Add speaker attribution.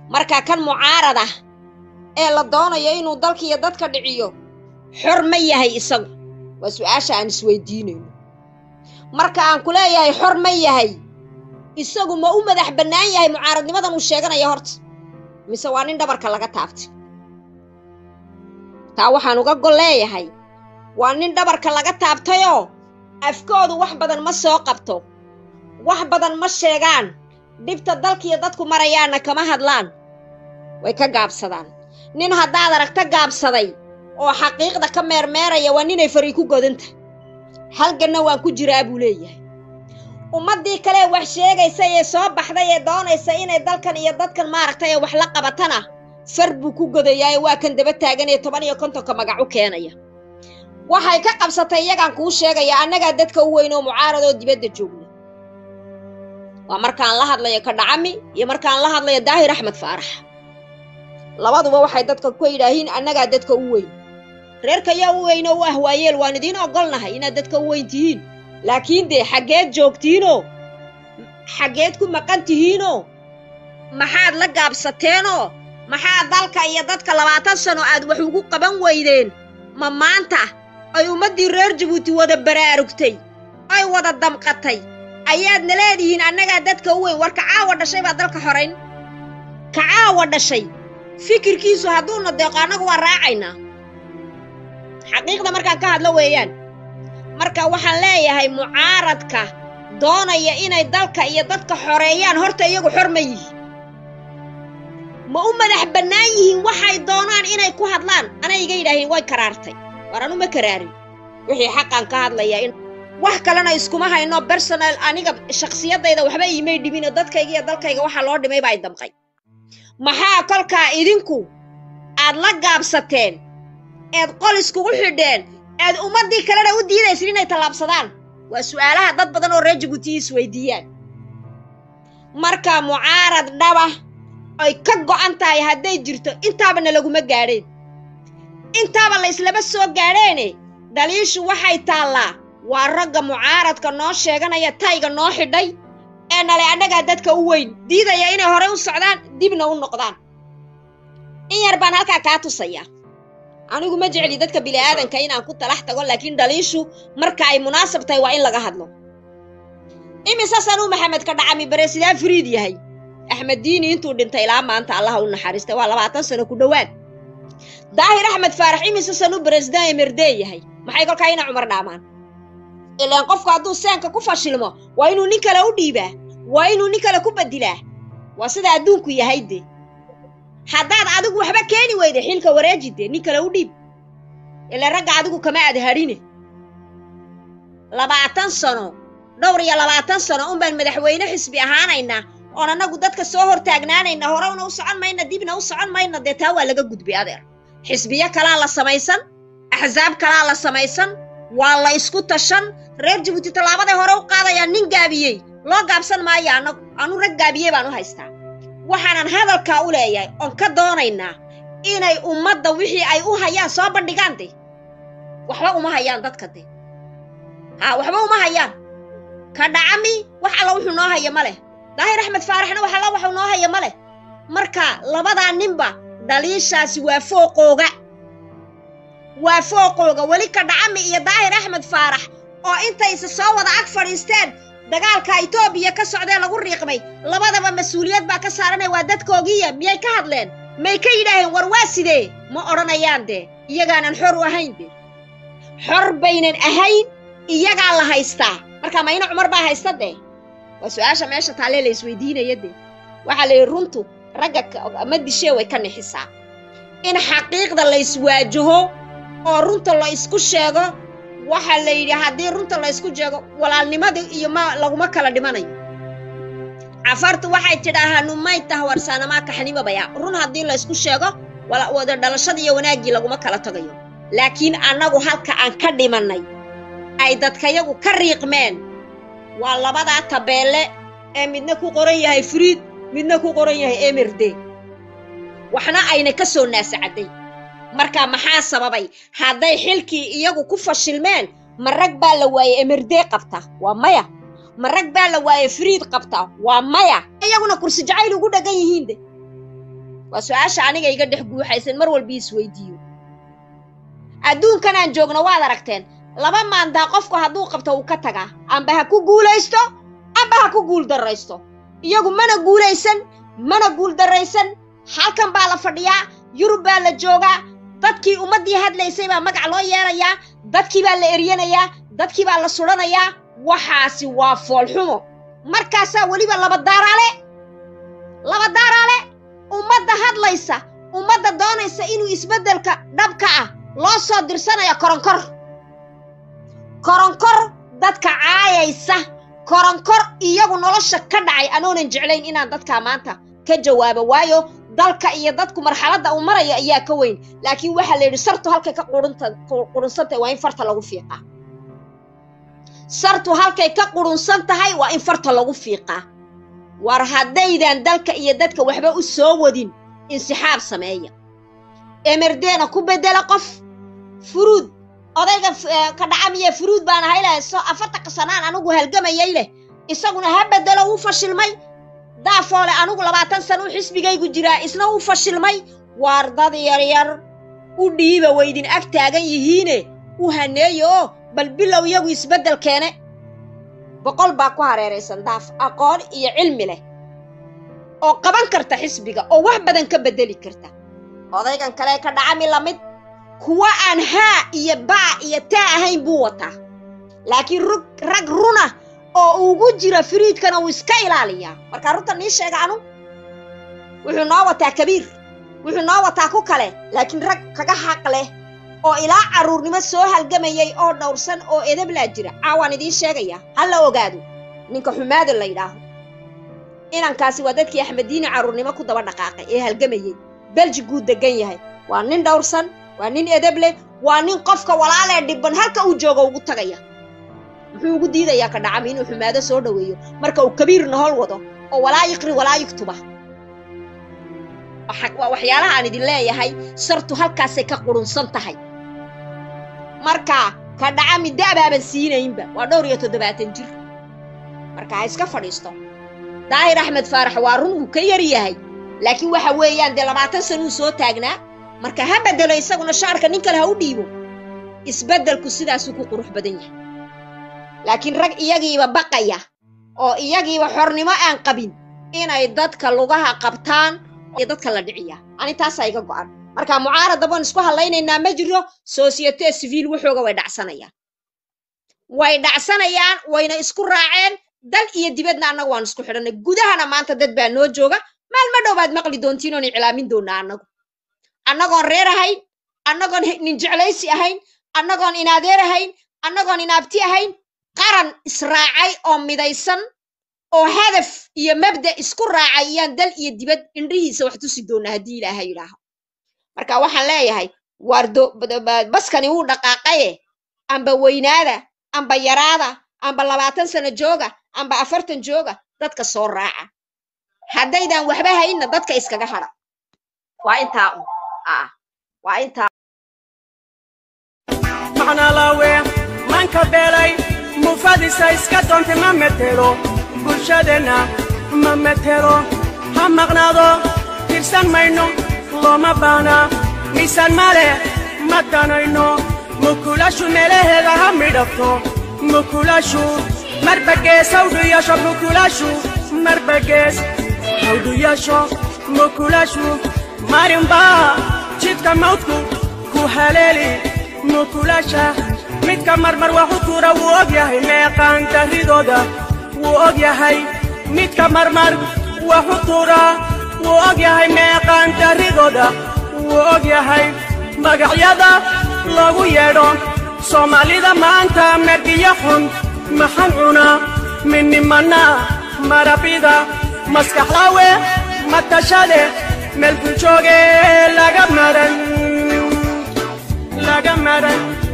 Speaker 1: marka kan mucaarad ah ee la doonayo inuu dalka iyo dadka dhiciyo xor ma yahay isagu waa su-aasha aan isweydiinayno marka aan ku leeyahay xor ma yahay isagu ma u madax bannaan yahay mucaaradnimadan uu sheeganaya horta mise waa nin dhabarka laga taabtay taa waxaan uga gol leeyahay waa nin dhabarka laga taabtayoo afkoodu wax badan ma soo qabto wax badan ma sheegaan dhibta dalkiiyo dadku marayaanna kama hadlaan way ka gaabsadaan nin haddaad aragta gaabsaday oo xaqiiqda ka meermeeraya waa ninay fari ku godanta halganna waan ku jiraa buu leeyahay ummaddii kale wax sheegaysa ee soo baxday ee doonaysa inay dalkan iyo dadkan maaragtay ee wax la qabatana far buu ku godayaa ee waa kan daba taagan ee toban iyo kontonka magac u keenaya waxay ka qabsatay iyagaan kuu sheegaya annagaa dadka u weyn oo mucaarad oo dibadda joogna waa markaan la hadlayo ka dhacami iyo markaan la hadlayo daahir axmed faarax labaduba waxay dadka ku yidhaahiin annagaa dadka u weyn reerka yaa u weyn oo u ah waayeel waan idiin ogolnahay inaad dadka u weyn tihiin laakiin dee xaggeed joogtiinoo xaggeed ku maqan tihiinoo maxaad la gaabsateenoo maxaa dalka iyo dadka labaatan sano aad wax ugu qaban weydeen ma maanta ay ummaddii reer jabuuti wada baraarugtay ay wada damqatay ayaadna leedihiin annagaa dadka u weyn war kacaawa dhashay baa dalka xorayn kacaawa dhashay fikirkiisu hadduuna deeqo annagu waa raacaynaa xaqiiqda markaan ka hadlo weeyaan marka waxaan leeyahay mucaaradka doonaya inay dalka iyo dadka xoreeyaan horta iyagu xor ma yihiin ma u madax bannaan yihiin waxay doonaan inay ku hadlaan anay iga yidhaahiin way karaartay war anu ma karaarin wixii xaqan ka hadlaya in wax kalena iskuma hayno bersonal aniga shakhsiyadayda waxba iimay dhibino dadkayga iyo dalkayga waxaa loo dhimay baa i damqay maxaa kolkaa idinku aad la gaabsateen eed qol iskugu xidheen eed ummaddii kalena u diidaysin inay tallaabsadaan waa su'aalaha dad badan oo reer jabuuti isweydiiyaan marka mucaarad dhaba ay ka go'an tahay hadday jirto intaabana laguma gaadheen intaaba la islama soo gaadheene dhaliishu waxay taallaa waa ragga mucaaradka noo sheeganaya tayga noo xidhay ee nale annagaa dadka u weyn diidaya inay horey u socdaan dibna u noqdaan in yar baan halkaa kaa tusaya anigu ma jecli dadka bili'aadanka inaan ku talax tago laakiin dhaliishu marka ay munaasab tahay waa in laga hadlo imise sanuu maxamed ka dhacami baresidaa fariid yahay axmed diini intuu dhintay ilaa maanta allaha u naxariistay waa labaatan sano ku dhowaad daahir axmed faarax imise sanuu beresidaan emerdee yahay maxay kolkaa ina cumar dhaamaan ilaan qofku hadduu seenka ku fashilmo waa inuu nin kale u dhiibaa waa inuu nin kale ku bedilaa waa sida adduunku yahay dee haddaad adigu waxba keeni weyde xilka wareeji dee nin kale u dhiib ile ragga adigu kama aad hadhine labaatan sano dhowr iyo labaatan sano unbaan madaxweyne xisbi ahaanaynaa oon annagu dadka soo hor taagnaanayna horewna u socon mayna dibna u socon mayna dee taa waa laga gudbay adeer xisbiyo kalaa la samaysan axsaab kalaa la samaysan waa la isku tashan reer jabuuti tallaabaday hore u qaadayaa nin gaabiyey loo gaabsan maayo annagu anu rag gaabiyey baan u haystaa waxaanan hadalkaa u leeyahay oon ka doonaynaa inay ummadda wixii ay u hayaan soo bandhigaan de waxba uma hayaan dadka de haa waxba uma hayaan ka dhacami wax alla wuxuu noo haya ma leh daahir axmed faaraxna wax alla waxuu noo haya ma leh marka labadaa ninba dhaliishaasi waa fooqooga waa fooqooga weli ka dhacami iyo daahir axmed faarax oo intayse soo wada ag fadhiisteen dagaalka itoobiya ka socdee lagu riiqmay labadaba mas-uuliyad baa ka saaranay waa dadkoogiiya miyay ka hadleen may ka yidhaaheen war waa sidee ma odhanayaan dee iyagaanan xor u ahayn de xor baynan ahayn iyagaa la haystaa marka mayna cumar baa haysta dee waa su-aasha meesha taalee la isweydiinaya dee waxaa la yidhi runtu ragga ma dishee way ka nixisaa in xaqiiqda la iswaajaho oo runta la isku sheego waxaa la yidhi haddii runta la ysku jeego walaalnimadii iyo ma laguma kala dhimanayo cafartu waxay tidhaahaa numay tahwarsaanamaa kaxnimabaya run haddii la ysku sheego wada dhalashada iyo wanaaggii laguma kala tagayo laakiin annagu halka aan ka dhimannay ay dadkayagu ka riiqmeen waa labadaa tabeelle ee midna ku qoran yahay furiid midna ku qoran yahay emerde waxna ayna ka soo naasacadday marka maxaa sababay hadday xilkii iyagu ku fashilmeen ma rag baa la waaye emerdee qabta waa maya ma rag baa la waaye fariid qabta waa maya iyaguna kursi jacayl ugu dheggan yihiin de waa su-aasha aniga iga dhex guuxaysan mar walba isweydiiyo adduunkan aan joogno waad aragteen laba maandaa qofku hadduu qabto uu ka tagaa amba ha ku guulaysto amba ha ku guul darraysto iyagu mana guulaysan mana guul darraysan halkan baa la fadhiyaa yurub baa la joogaa dadkii ummaddii hadlaysay baa magac loo yeelayaa dadkii baa la eryanayaa dadkii baa la sudhanayaa waxaasi waa foolxumo markaasaa weliba laba daaraale laba daaraale ummadda hadlaysa ummadda doonaysa inuu isbeddelka dhabka ah loo soo dirsanayo koronkor koronkor dadka caayaysa koronkor iyagu nolosha ka dhacay anoonan jeclayn inaan dadkaa maanta ka jawaabo waayo dalka iyo dadku marxaladda uu maraya ayaa ka weyn laakiin waxaa la yidhi sartu halkay ka qurunsantahay waa in farta lagu fiiqaa sartu halkay ka qurunsan tahay waa in farta lagu fiiqaa war haddaydan dalka iyo dadka waxba u soo wadin insixaab sameeya emerdeena ku beddela qof furuud odayga ka dhacamiye furuud baan ahay leh so afartanka sanaan anigu halgamayay leh isaguna ha beddelo wuu fashilmay daafoole anigu labaatan sana u xisbigaygu jiraa isna wuu fashilmay waar dad yaryar u dhiiba waydin ag taagan yihiine u haneeyo oo bal bilow iyagu isbeddel keene boqol baa ku hareeraysan daaf aqoon iyo cilmi leh oo qaban karta xisbiga oo wax badan ka beddeli karta odaygan kale ka dhacami lamid kuwa aan haa iyo baa iyo taa ahayn buu wataa laakiin rug rag runa oo ugu jira firiidkana wuu iska ilaaliyaa markaa runta nii sheega anu wuxuu noo wataa kabiir wuxuu noo wataa ku kale laakiin rag kaga xaq leh oo ilaa carruurnimo soo halgamayay oo dhowrsan oo edablaa jira caawaan idiin sheegaya ha la ogaado ninka xumaada la yidhaaho inankaasi waa dadkii axmediini carruurnimo ku daba dhaqaaqay ee halgamayey beljiguu degan yahay waa nin dhowrsan waa nin edab leh waa nin qofka walaalee dhibban halka uu joogo ugu tagaya muxuu ugu diidayaa ka dhacami inuu xumaado soo dhoweeyo marka uu kabiirna hol wado oo walaa yiqri walaa yugtuba waa waxyaalaha aan idin leeyahay sartu halkaasay ka qurunsan tahay marka ka dhacami da'baaban siinaynba waa dhowr iyo toddobaatan jir marka ha iska fadhiisto daahir axmed faarax waa run uu ka yar yahay laakiin waxa weeyaan dee labaatan sanuu soo taagnaa marka ha beddelo isaguna shaarka nin kale ha u dhiibo isbeddelku sidaasuu ku qurux badan yahay laakiin rag iyagiiba baqaya oo iyagiiba xornimo aan qabin inay dadka lugaha qabtaan iyo dadka la dhiciya ani taasaa iga go'an marka mucaarada baan isku hadlaynaynaa ma jiro societe civiil waxooga way dhacsanayaan way dhacsanayaan wayna isku raaceen dal iyo dibadna annagu waan isku xidhannay gudahana maanta dad baa noo jooga maalma dhow baad maqli doontiin oon iclaamin doonaa annagu annagoon reer ahayn annagoon nin jeclaysi ahayn annagoon inaadeer ahayn annagoon inaabti ahayn qaran israacay oo midaysan oo hadaf iyo mabda isku raacay iyaan dal iyo dibad indhihiisa wax tusi doonaa haddii ilaaha yidhaaho marka waxaan leeyahay waardo baskani wuu dhaqaaqaye amba weynaada amba yaraada amba labaatan sano jooga amba afartan jooga dadka soo raaca haddaydan waxba haynna dadka iskaga hadha waa intaa un aa waa intaa
Speaker 2: macnalawe manka beelay mufadisa iska doonta ma metelo bulshadeenna ma metelo ha maqnaado tirsan mayno looma baana miisaan male ma danayno mukulashu meelaheeda ha midhafto mukulashu marbagees hawdhuyasho mukulashu marbagees hawdhuyasho mukulashu marinbaa jidka mawdku ku haleeli mukulasha midka marmar waxu tuura wuu og yahay meeqaan darridooda wuu og yahay midka marmar waxu tuura wuu og yahay meeqaan darridooda wuu og yahay magacyada lagu yeedho soomaalida maanta mergiyo xun maxan cuna midnimanna marabida maskaxlaawe matashade meelku jooge laga maran laga maran